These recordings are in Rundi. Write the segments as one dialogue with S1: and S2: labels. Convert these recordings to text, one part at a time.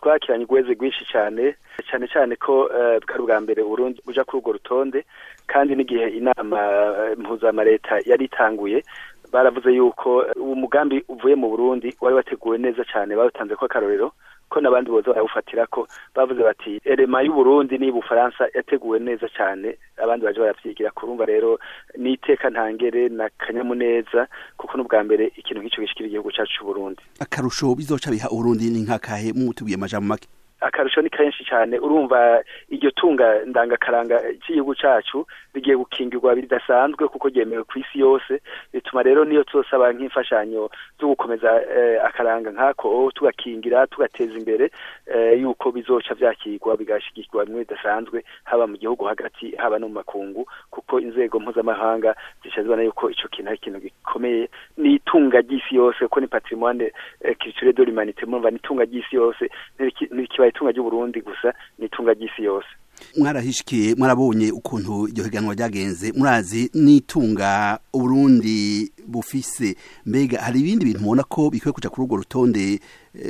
S1: twakiranye ugweze rwinshi cyane cyane cyane ko bwari ubwa mbere Burundi buja kuri urwo rutonde kandi n'igihe inama mpuzamareta yari itanguye baravuze yuko umugambi uvuye mu Burundi wari wateguwe neza cyane bawutanze ko akarorero ko n'abandi boza barawufatira ko bavuze bati erema y'uburundi ni bufaransa yateguwe neza cyane abandi baje baravyigira kurumva rero n'iteka ntangere na kanyamuneza kuko n'ubwa mbere ikintu nk'ico gishikira igihugu cacu c'uburundi
S2: akarusho bizoca biha uburundi ni nkakahe mutubwiye amajambo make
S1: akarusho ni kenshi cyane urumva iryo tunga ndangakaranga cy'igihugu cacu rigiye gukingirwa bidasanzwe kuko ryemewe ku isi yose bituma rero niyo tuzosaba nk'imfashanyo zo gukomeza akaranga nk'ako tugakingira tugateza imbere yuko bizoca vyakirwa bigashigikirwa bimwe bidasanzwe haba mu gihugu hagati haba no mu makungu kuko inzego mpuzamahanga zica zibona yuko ico kintu ari ikintu gikomeye ni itunga ry'isi yose kuko ni patrimoine culturel de l'humanité murumva ni itunga ry'isi yose ntikibaye itunga ry'uburundi gusa ni itunga ry'isi yose
S2: mwarahishikiye mwarabonye ukuntu iryo higanwa ryagenze murazi n'itunga uburundi bufise mbega hari ibindi bintu mubona ko bikwiye kuja kuri urwo rutonde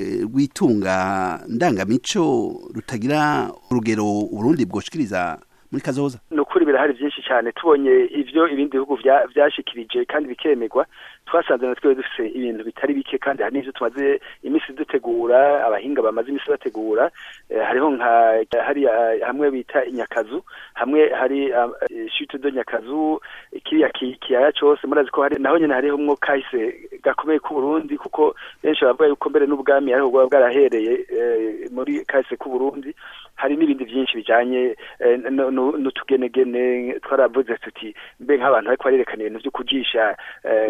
S2: rw'itunga ndangamico rutagira urugero uburundi bwoshikiriza muri kazoza
S1: ni ukuri birahari byinshi cyane tubonye ivyo ibindi bihugu vyashikirije kandi bikemerwa twasanze na twe dufise ibintu bitari bike kandi hari n'ivyo tumaze imisi dutegura abahinga bamaze imisi bategura hariho nka hari hamwe bita inyakazu hamwe hari chute de nyakazu kiriya kiyaya cose murazi ko hari naho nyene hariho mwo kahise gakomeye ku Burundi kuko benshi bavuga yuko mbere n'ubwami ariho bwaba bwarahereye muri kahise ku Burundi hari n'ibindi byinshi bijanye n'utugenegene twaravuze tuti mbe nk'abantu bariko barerekana ibintu vyo kujisha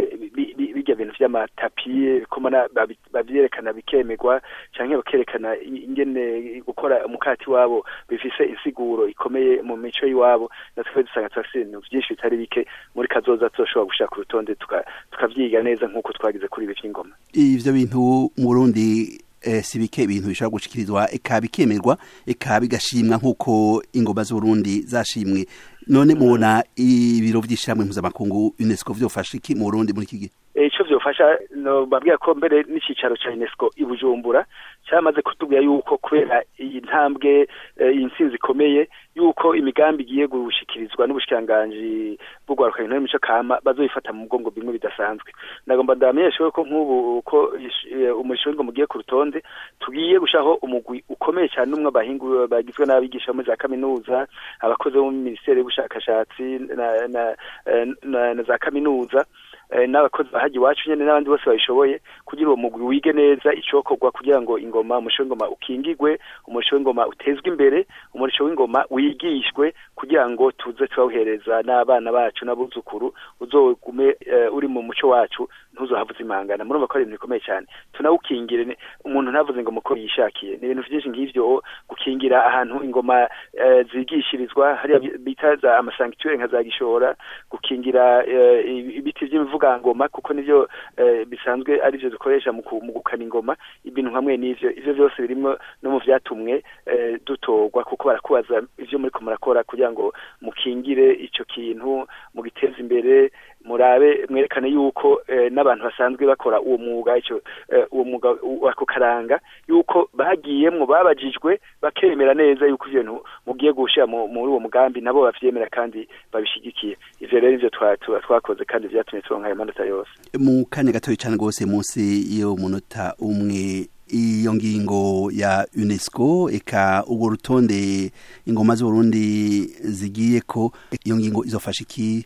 S1: bijya bintu vy'amatapi komana bavyerekana bikemerwa canke bakerekana ingene gukora umukati wabo bifise insiguro ikomeye mu mico y'iwabo natwe dusanga turafise ibintu vyinshi bitari bike muri kazoza tuzoshobora gushaka urutonde tukavyiga neza nk'uko twagize kuri ibi vy'ingoma
S2: ivyo bintu mu Burundi si bike ibintu bishobora gushikirizwa eka bikemerwa eka bigashimwa nk'uko ingoma z'uburundi zashimwe none mubona ibiro vy'ishyirahamwe mpuzamakungu unesco vyofasha iki mu burundi muri iki gihe
S1: ico vyofasha babwira ko mbere n'icicaro ca unesco i bujumbura cyamaze kutubwira yuko kubera iyi ntambwe iyi ntsinzi ikomeye yuko imigambi igiye gushikirizwa n'ubushikiranganji bw'urwaruka intore mico kama bazoyifata mu mugongo bimwe bidasanzwe ndagomba ndamenyeshe ko nk'ubu ko umurisho w'ingoma ugiye ku rutonde tugiye gushaho umugwi ukomeye cyane n'umwe abahingu bagizwe n'abigisha muri za kaminuza abakozi bo mu minisiteri y'ubushakashatsi na, na, na, na za kaminuza n'abakozi bahaji iwacu nyene n'abandi bose babishoboye kugira uwo mugwi wige neza icokorwa kugira ngo ingoma umurisho w'ingoma ukingigwe umurisho w'ingoma utezwe imbere umurisho w'ingoma wigishwe kugira ngo tuze turawuhereza n'abana bacu n'abuzukuru uzogume uri mu muco wacu ntuzohavuze imangana murumva ko ari ibintu bikomeye cyane tunawukingire umuntu ntavuze ingoma uko yishakiye ni ibintu vyinshi nk'ivyo gukingira ahantu ingoma zigishirizwa hariya bita za amasankituere nka za gishora gukingira ibiti vy'imivugangoma kuko nivyo bisanzwe ari vyo dukoresha mu gukana ingoma ibintu hamwe n'ivyo ivyo vyose birimwo no mu vyatumwe dutorwa kuko barakubaza ivyo muriko murakora kugira ngo mukingire ico kintu mugiteze imbere murabe mwerekane yuko n'abantu basanzwe bakora uwo mwuga ico uwo mwuga wako karanga yuko bagiyemwo babajijwe bakemera neza yuko ivyo bintu mugiye gushira muri uwo mugambi nabo bavyemera kandi babishigikiye ivyo rero ivyo twakoze kandi vyatumye turonka ayo manota yose
S2: mu kanya gatoya cane rwose munsi yo munota umwe iyo ngingo ya UNESCO eka urwo rutonde ingoma z'Uburundi zigiye ko iyo ngingo izofasha iki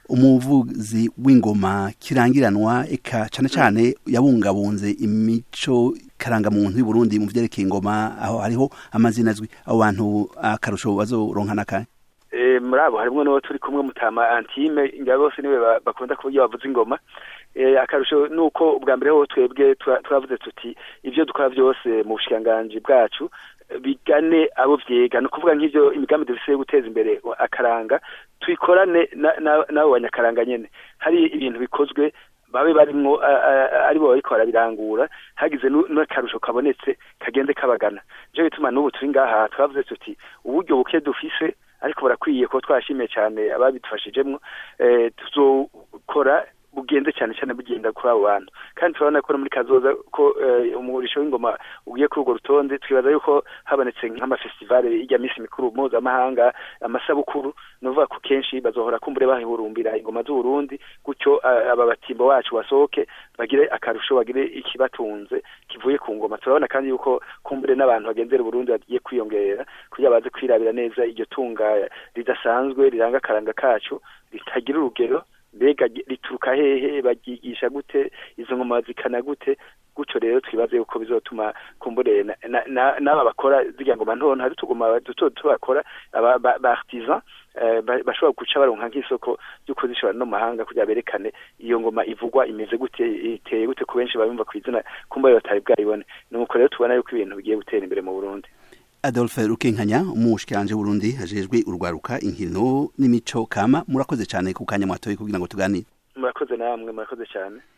S2: umuvuzi w'ingoma kirangiranwa eka cane cane yabungabunze imico karangamuntu y'u Burundi mu vyerekeye ingoma aho hariho amazina azwi abo bantu akarusho bazoronka nakahe
S1: muri abo harimwo n'uwo turi kumwe mutama antime ngira bose niwe bakunda kuburyo bavuza ingoma akarusho nuko ubwa mbere ho twebwe twavuze tuti ivyo dukora vyose mu bushikiranganji bwacu bigane abo vyiga ni ukuvuga nk'ivyo imigambi dufise yo guteza imbere akaranga tuyikorane n'abo banyakaranga nyene hari ibintu bikozwe babe barimwo aribo bariko barabirangura hagize n'akarusho kabonetse kagende kabagana nico bituma n'ubu turi ngaha twavuze tuti uburyo buke dufise ariko barakwiye ko twashimiye cyane ababidufashijemwo tuzokora bigenze cyane cyane bigenda kuri abo bantu kandi turabona ko no muri kazoza ko umurisho w'ingoma ugiye kuri urwo rutonde twibaza yuko habonetse nk'amafestivale ijya minsi mikuru mpuzamahanga amasabukuru ni ukuvuga ko kenshi bazohora kumbure bahihurumbira ingoma z'uburundi gutyo aba batimbo wacu basohoke bagire akarusho bagire ikibatunze kivuye ku ngoma turabona kandi yuko kumbure n'abantu bagenzera uburundi bagiye kwiyongera kugira baze kwirabira neza iryo tunga ridasanzwe riranga akaranga kacu ritagira urugero mbega rituruka hehe baryigisha gute izo ngoma zikana gute gutyo rero twibaze yuko bizotuma kumbure n'aba bakora zirya ngoma ntonto hari utugoma duto duto bakora ba artisan bashobora guca baronka nk'isoko ryo kuzishora no mahanga kugira berekane iyo ngoma ivugwa imeze gute iteye gute ku benshi babimva ku izina kumba batari bwayibone nuko rero tubona yuko ibintu bigiye gutera imbere mu Burundi
S2: Adolphe Rukenkanya umushikiranje Burundi hajejwe urwaruka inkino n'imico kama murakoze cyane ku kanya mwatoye kugira ngo tuganire
S1: murakoze namwe murakoze cyane